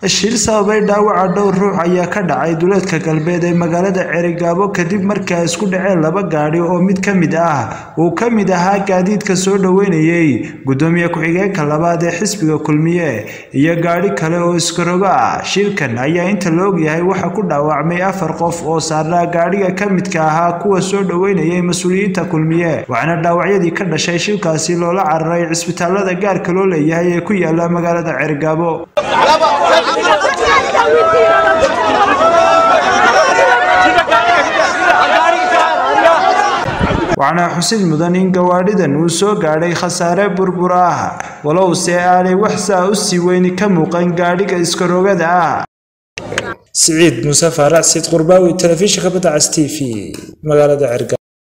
shil sababay dhaawaca dhowr ruux ayaa ka dhacay duleedka galbeed ee magaalada Cerigabo kadib markii ay isku dhaceen laba gaadhi oo mid ka mid ah uu ka mid ahaa gaadiidka soo dhaweynayay gudoomiye ku-xigeenka labaad ee xisbiga kulmiye iyo gaadhi kale oo iskarogo ah shilkan ayaa inta la ogyahay waxa ku dhaawacmay afar qof oo saarnaa gaadhiga ka midka ahaa kuwa soo dhaweynayay mas-uuliyiinta kulmiye waxaana dhaawacyadii ka dhashay shilkaasi loola cararay cisbitaalada gaarka loo leeyahay ee ku yaala magaalada Cerigabo waxaana xusid mudan in gawaadhidan uu soo gaadhay khasaare burbur ah walowse aanay wax saa u sii weyni ka muuqan gaadhiga iskarogada ah siciid muuse faarac siid qurbaawi telefishinka badda cas t v magaalada cerga